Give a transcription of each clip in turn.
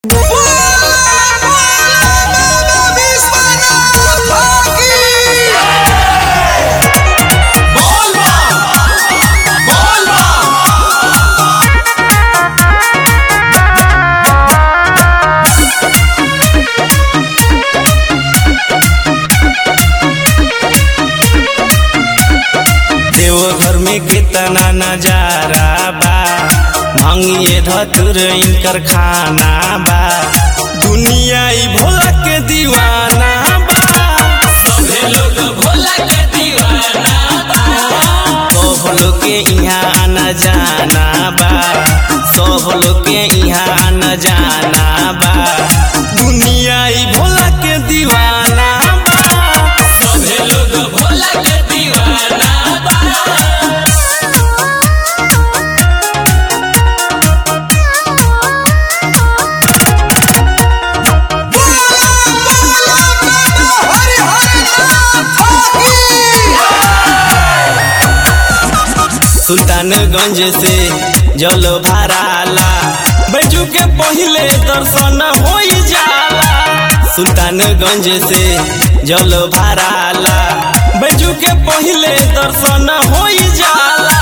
देवघर में कितना नजारा बा भंगिए धतुर इनकर खाना बा दुनिया ई भोला के दीवाना बा सभे लोग भोला के दीवाना बा सब लोग के यहाँ आना जाना बा सब लोग के यहाँ आना जाना बा दुनिया ई भोला के दीवाना बा सभे लोग भोला के दीवाना बा सुल्तानगंज से जल भराला बैजू के पहले दर्शन हो जाला सुल्तानगंज से जल भराला बैजू के पहले दर्शन हो जाला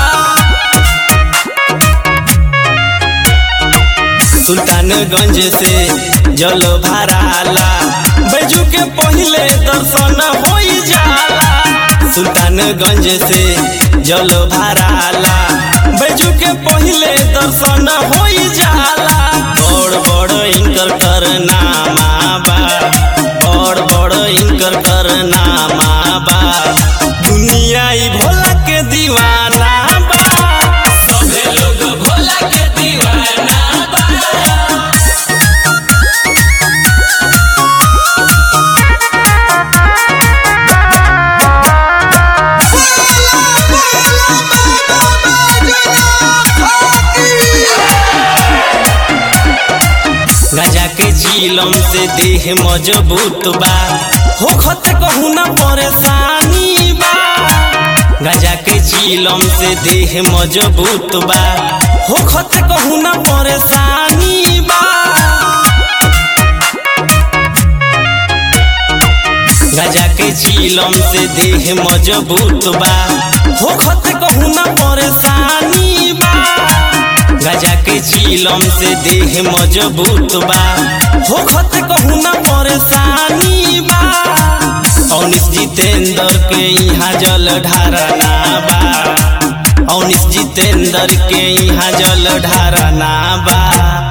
सुल्तानगंज से जल भराला बैजू के पहले दर्शन हो जाला सुल्तानगंज से जल भराला बैजू के पहले दर्शन हो जाला बड़ बड़ इनकर करनामा बा बड़ बड़ इनकर करनामा बा दुनिया ई भोला के दीवाना बा सभे लोग भोला के दीवाना बा गजा के झीलम से देह मजबूत बा हो खत कहू ना परेशानी बा गजा के झीलम से देह मजबूत बा हो खत कहू ना परेशानी बा गजा के झीलम से देह मजबूत बा हो खत कहू ना परेशानी बा गजा के झीलम से देह मजबूत बा हो खत कहू ना परेशानी बा औनिस जितेंद्र के यहाँ जल ढारना बा औनिस जितेंद्र के यहाँ जल ढारना बा